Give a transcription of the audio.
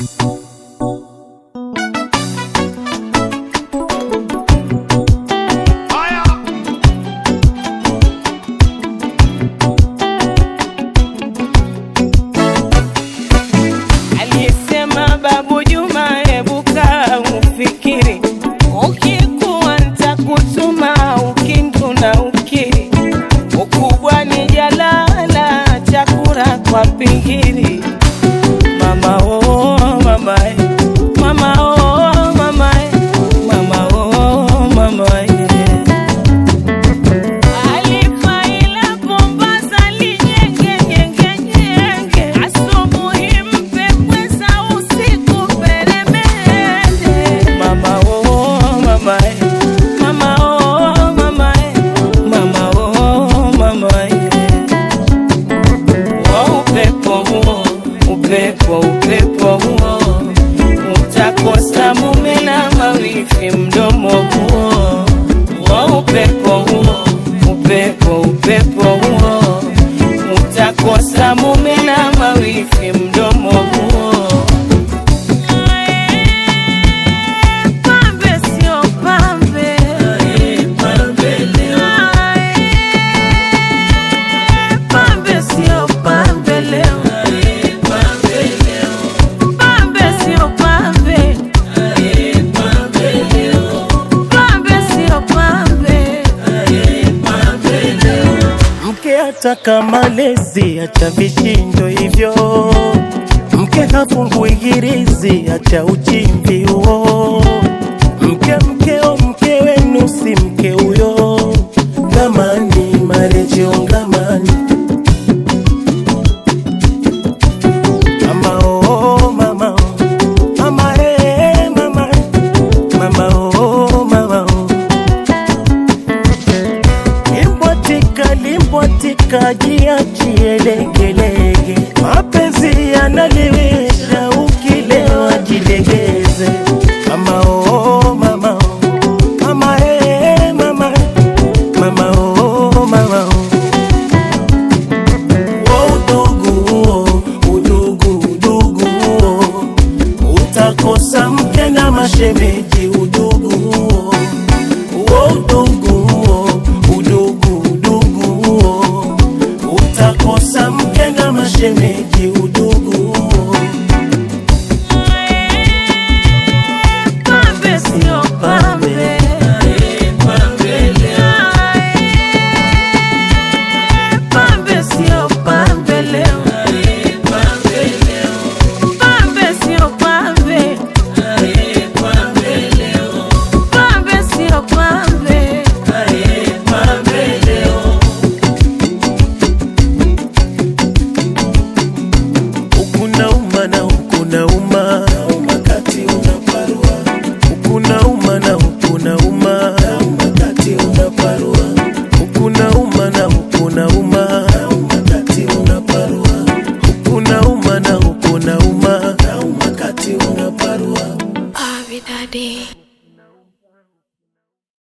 Alisema Babu Juma, hebu kaa ufikiri, ukikuwa nitakutuma ukindu na ukiri, ukubwa ni jalala, chakula kwa pingiri. Mama oh mama eh, mama oh mama eh, mama oh mama eh. Alifaila Mombasa linyenge nyenge nyenge, asubuhi mpe pweza, usiku peremende. Mama oh mama eh, mama oh mama eh, mama oh mama eh. Wa upepo huo, upepo upepo huo, utakosa mume na mawifi mdomo huo. Wa upepo huo, upepo upepo huo, utakosa mume na mawifi mdomo huo. Pambe sio pambe, pambe sio pambe leo, pambe sio pambe, pambe sio pambe. Mke ataka malezi, acha vishindo hivyo. Mke hafungui hirizi, acha uchimvi huo. Mke mkeo, mke wenu si mke huyo. Ngamani marejeo ngamani. Mama oh mama oh, mama eh mama, mama oh mama oh. Limbwatika, limbwatika, jiachie legelege. Mapenzi yanaliwisha, ukilewa jilegeze. Mama oh, mama oh, mama eh, mama, mama oh, mama oh. Wa udugu huo, udugu, udugu huo, utakosa mke na mashemeji